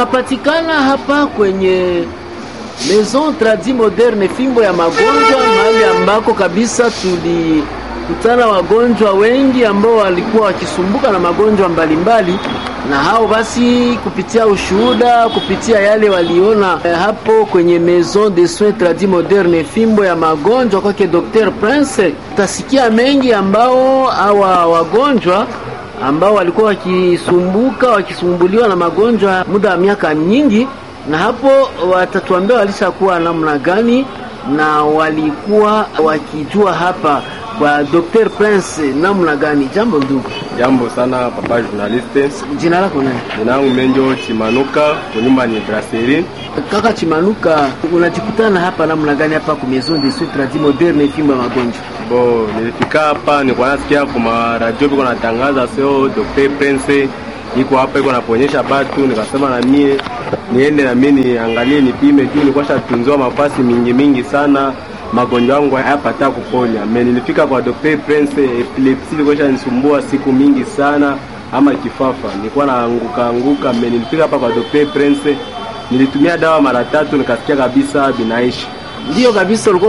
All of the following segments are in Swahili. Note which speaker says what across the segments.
Speaker 1: Tukapatikana hapa kwenye Maison Tradi Moderne, fimbo ya magonjwa, mahali ambako kabisa tulikutana wagonjwa wengi ambao walikuwa wakisumbuka na magonjwa mbalimbali na hao basi, kupitia ushuhuda, kupitia yale waliona eh, hapo kwenye Maison de Soins Tradi Moderne, fimbo ya magonjwa kwake Dr. Prince, utasikia mengi ambao hawa wagonjwa ambao walikuwa wakisumbuka wakisumbuliwa na magonjwa muda wa miaka nyingi, na hapo watatuambia walishakuwa namna gani na walikuwa wakijua hapa kwa Dr. Prince namna gani. Jambo ndugu.
Speaker 2: Jambo sana papa journaliste.
Speaker 1: Jina lako nani?
Speaker 2: Jina langu Menjo Chimanuka, kunyumba ni Brasserie.
Speaker 1: Kaka Chimanuka, unajikutana hapa namna gani hapa ku Maison de Soins Tradi Moderne fimbo ya magonjwa?
Speaker 2: Bo, nilifika hapa nilikuwa nasikia kwa radio biko natangaza sio Dr. Prince iko hapa iko naponyesha batu, nikasema na mie niende na mimi niangalie nipime juu nilikuwa shatunziwa mafasi mingi mingi sana magonjwa yangu hayapata kuponya. Me nilifika kwa Dr. Prince, epilepsi ilikuwa inanisumbua siku mingi sana, ama kifafa nilikuwa naanguka anguka. Me nilifika hapa kwa Dr. Prince, nilitumia dawa mara tatu, nikasikia kabisa binaishi.
Speaker 1: Ndiyo kabisa, ulikuwa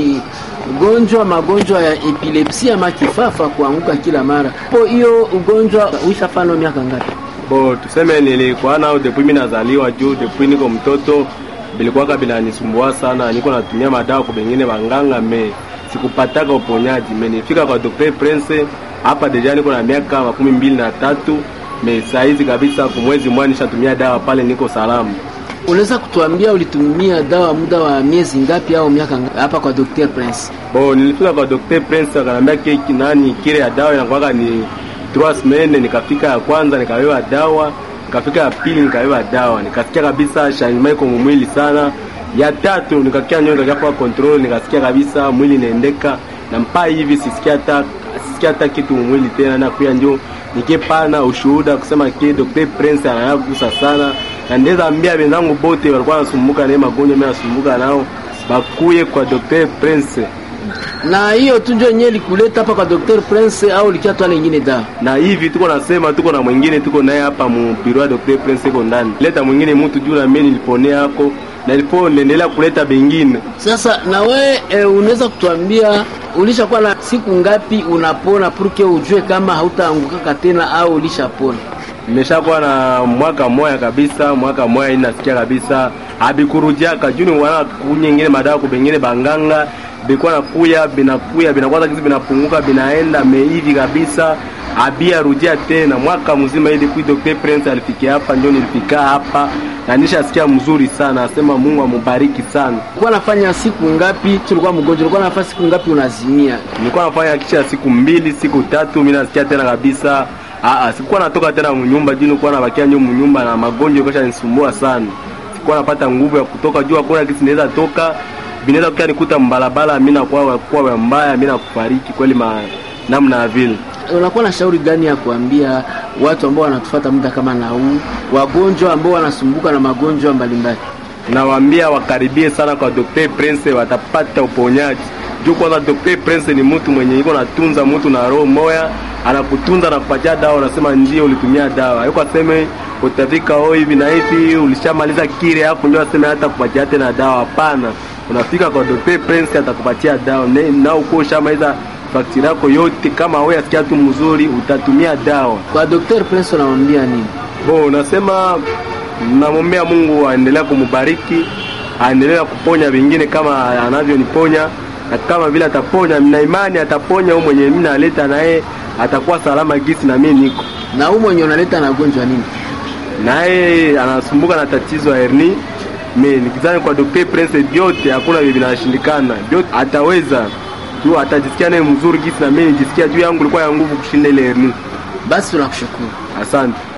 Speaker 1: ukigonjwa magonjwa ya epilepsi ama kifafa, kuanguka kila mara. Po hiyo ugonjwa uishafano miaka ngapi?
Speaker 2: Bo, tuseme nilikuwa nao depuis mimi nazaliwa, juu depuis niko mtoto bilikuwaka binanisumbua sana, niko natumia madawa kwa bengine banganga, me sikupataka uponyaji. Me nifika kwa Dr. Prince hapa deja niko na miaka makumi mbili na tatu me saizi kabisa, kumwezi mmoja nishatumia dawa pale, niko salama.
Speaker 1: Unaweza kutuambia ulitumia dawa muda wa miezi ngapi au miaka ngapi hapa kwa Dr. Prince?
Speaker 2: Bo, nilifika kwa Dr. Prince akanambia keki nani kile ya dawa inakuwaka ni trois semaines. Nikafika ya kwanza nikawewa dawa nikafika ya pili nikabeba dawa, nikasikia kabisa changement iko mwili sana. Ya tatu nikakia nyoyo nikakia control, nikasikia kabisa mwili inaendeka na mpaa hivi sisikia hata sisikia hata kitu mwili tena, na kuya njo nikipana ushuhuda kusema ki Dr. Prince anayagusa sana, na ndeza ambia wenzangu bote walikuwa wanasumbuka na magonjwa mimi nasumbuka nao bakuye kwa Dr. Prince
Speaker 1: na hiyo tu ndio yenyewe likuleta hapa kwa Dr. Prince au likia twala nyingine dawa?
Speaker 2: Na hivi tuko nasema tuko na mwingine tuko naye hapa mu biro ya Dr. Prince iko ndani. Leta mwingine mtu juu na mimi niliponea yako na ilipo niendelea kuleta bengine.
Speaker 1: Sasa na we e, unaweza kutuambia ulishakuwa na siku ngapi unapona purke ujue kama hautaangukaka tena au ulishapona?
Speaker 2: Nimeshakuwa na mwaka moya kabisa, mwaka moya inasikia kabisa abikurudiaka juu ni wana kunyingine madawa kubengine banganga bikuwa nakuya binakuya binakwaza kizi binapunguka binaenda meivi kabisa abia rudia tena mwaka mzima ili kui Dr. Prince alifikia hapa, ndio nilifika hapa na nishasikia mzuri sana, asema Mungu amubariki sana.
Speaker 1: Ulikuwa nafanya siku ngapi tulikuwa mgonjwa? Ulikuwa nafanya siku ngapi unazimia?
Speaker 2: Nilikuwa nafanya kisha siku mbili siku tatu, mimi nasikia tena kabisa. Aa, sikuwa natoka tena mnyumba juu nilikuwa nabakia nyuma mnyumba na magonjwa kesha nisumbua sana, sikuwa napata nguvu ya kutoka juu, hakuna kitu naweza toka binaweza kukia nikuta mbalabala, mimi nakuwa kwa mbaya, mimi nakufariki kweli ma namna ya vile.
Speaker 1: Unakuwa na shauri gani ya kuambia watu ambao wanatufuata muda kama na huu, wagonjwa ambao wanasumbuka na magonjwa mbalimbali?
Speaker 2: Nawaambia wakaribie sana kwa Dr. Prince, watapata uponyaji. Juu kwanza Dr. Prince ni mtu mwenye iko natunza mtu na roho moya, anakutunza na kupatia dawa, unasema ndio ulitumia dawa. Hayuko aseme utafika oh hivi na hivi ulishamaliza kile hapo ndio aseme hata kupatia tena dawa. Hapana, unafika kwa Dr. Prince atakupatia dawa na uko ushamaliza faktiri yako yote. Kama wewe asikia tu mzuri, utatumia dawa.
Speaker 1: Kwa Dr. Prince unamwambia nini?
Speaker 2: Bo, nasema namwombea Mungu aendelea kumubariki, aendelee kuponya vingine kama anavyoniponya, na kama vile ataponya, na imani ataponya huyo mwenye mimi naleta naye atakuwa salama gisi na mimi niko
Speaker 1: na huyo mwenye unaleta na gonjwa nini,
Speaker 2: naye anasumbuka na tatizo ya hernia. Mimi nikizani kwa Dr. Prince vyote hakuna vile vinashindikana, vyote ataweza tu, atajisikia naye mzuri gisi na mimi nijisikia juu yangu ilikuwa ya nguvu kushinda ile hernia.
Speaker 1: Basi tunakushukuru,
Speaker 2: asante.